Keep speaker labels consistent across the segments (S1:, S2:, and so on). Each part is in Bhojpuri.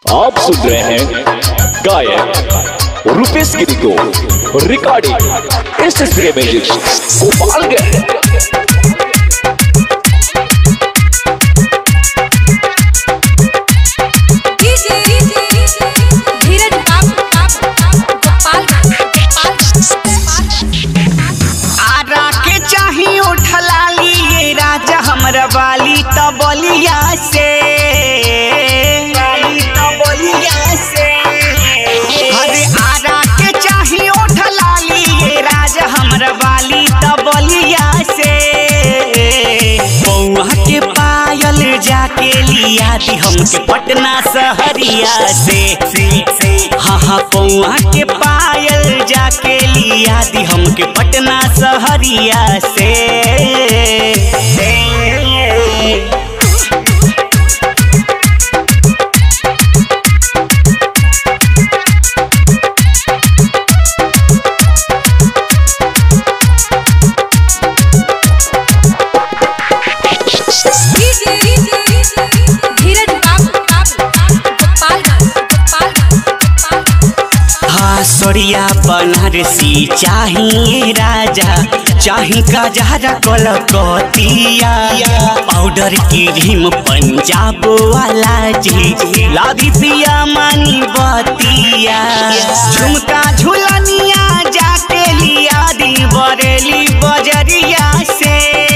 S1: आप सुन रहे हैं गायक रुपेश गिरी को recording S S music Gopalganj
S2: DJ Dheeraj Babu
S3: Ara के चाही उठलाली ये राजा हमरा वाली त बलिया से वाली त बलिया से अरे आरा के चाही उठलाली ये राजा हमरा वाली त बलिया से बौआ के पायल जाके लिया दी हमके पटना सहरिया से हाँ हाँ पौआ के पायल जाके लिया दी हमके पटना सहरिया से
S2: डीजे धीरज बाबू
S3: हाँ सोरिया बनारसी चाहिए राजा चाही का जहरा कलकतिया पाउडर की रिम पंजाब वाला जी लादी पिया मानी बतिया झुमका झुलनिया जाके लिया दी बरेली बजरिया से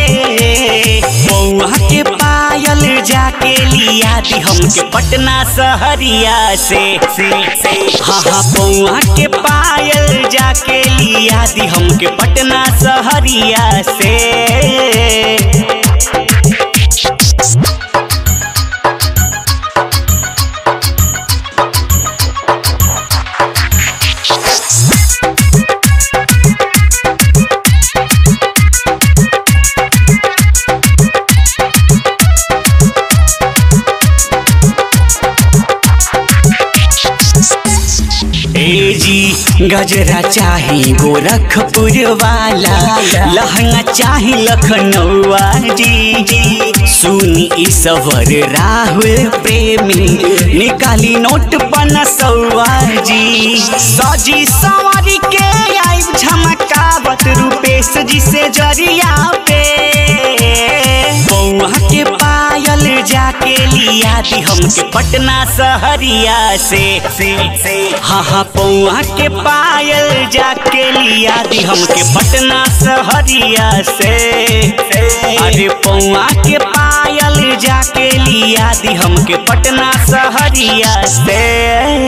S3: बौआ के पायल जाके लिया दी हमके पटना सहरिया से हाँ हाँ बौआ के पायल जाके लिया दी हमके पटना सहरिया से ए जी गजरा चाही गोरखपुर वाला लहंगा चाही लखनऊआ जी सुनी ईश्वर राहुल प्रेमी निकाली नोट पनसौआ जी सजी सवारी के आई झमकावत रूपेश जी से जरिया पे बौआ के पायल जाके लिया दी हमके पटना सहरिया से हाँ हाँ पौआ के पायल जाके लिया दी हमके पटना सहरिया से अरे पौआ के पायल जाके लिया दी हमके पटना सहरिया से